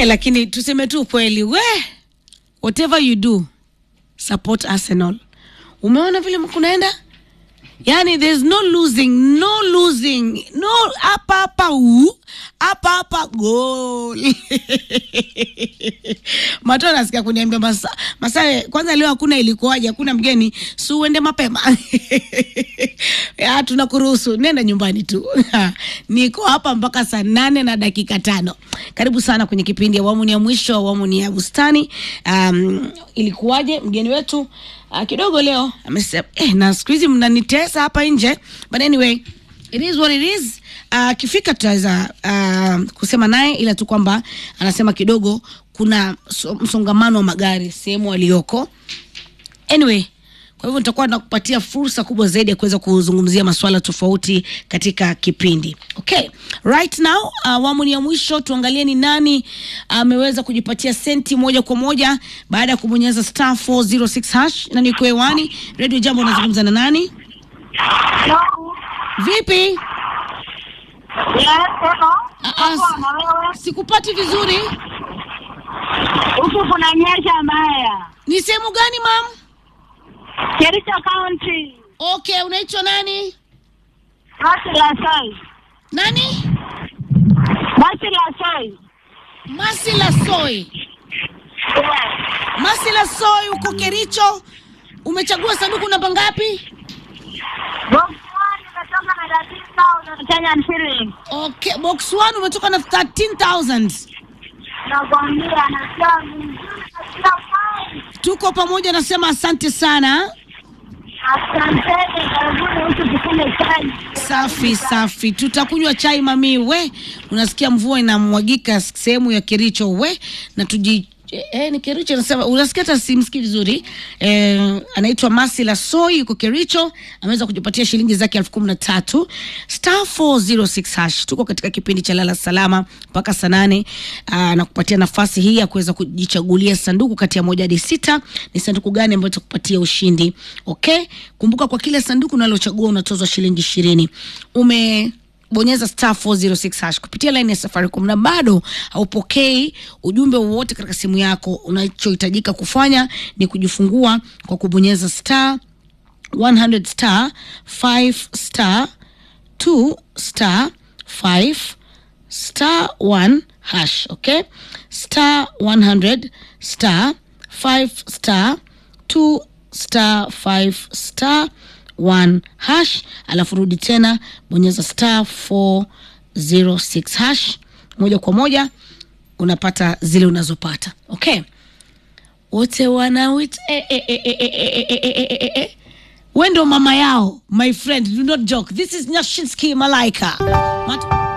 Eh, lakini tuseme tu kweli we whatever you do support Arsenal. Umeona vile kunaenda? Yani there's no losing, no losing, no hapa hapa u hapa hapa goal. Mato nasikia kuniambia masa, Masawe, kwanza leo hakuna ilikuwaje, hakuna mgeni, si uende mapema. ya tunakuruhusu, nenda nyumbani tu. Niko hapa mpaka saa nane na dakika tano. Karibu sana kwenye kipindi awamu ni ya mwisho, awamu ni ya bustani. Um, ilikuwaje mgeni wetu uh, kidogo leo amesema eh, na siku hizi mnanitesa hapa nje, but anyway it is what it is. Akifika uh, tutaweza uh, kusema naye, ila tu kwamba anasema kidogo kuna so- msongamano wa magari sehemu aliyoko. Anyway, kwa hivyo nitakuwa nakupatia fursa kubwa zaidi ya kuweza kuzungumzia masuala tofauti katika kipindi. Okay, right now awamu ni ya mwisho, tuangalie ni nani ameweza kujipatia senti moja kwa moja baada ya kubonyeza star 406 hash na niko hewani. Radio Jambo, unazungumza na nani? Vipi? Ah, ah, s- Sikupati vizuri. Huku kuna nyesha mbaya. Ni sehemu gani mam? Kericho County. Okay, unaitwa nani? Basi la Soi. Nani? Basi la Soi. Masila Soy. Masila Soy uko Kericho. Umechagua sanduku namba ngapi? Box one imetoka na 13,000 Kenyan shillings. Okay, box 1 umetoka na 13000. Nakwambia nasikia vizuri, nasikia fine. Tuko pamoja, nasema asante sana. Asanteni, karibuni huku tukunywe chai. Safi safi, tutakunywa chai mami. We unasikia mvua inamwagika sehemu ya Kericho we na tuji Eh, ni Kericho anasema, unasikia hata simsikii vizuri eh, anaitwa Masila Soi yuko Kericho, ameweza kujipatia shilingi zake elfu kumi na tatu star 406 hash. Tuko katika kipindi cha lala salama mpaka saa nane ah, na kupatia nafasi hii ya kuweza kujichagulia sanduku kati ya moja hadi sita. Ni sanduku gani ambayo itakupatia ushindi? Okay, kumbuka kwa kila sanduku unalochagua unatozwa shilingi ishirini. Ume bonyeza star 406 hash kupitia line ya Safaricom na bado haupokei ujumbe wowote katika simu yako, unachohitajika kufanya ni kujifungua kwa kubonyeza star 100 star 5 star 2 star 5 star 1 hash okay star 100 star 5 star 2 star 5 star 1 hash alafu rudi tena bonyeza star 406 hash moja kwa moja unapata zile unazopata okay wote wanawit eh, eh, eh, eh, eh, eh, eh, eh, eh, eh, eh. we ndo mama yao my friend do not joke this is nyashinski malaika Mat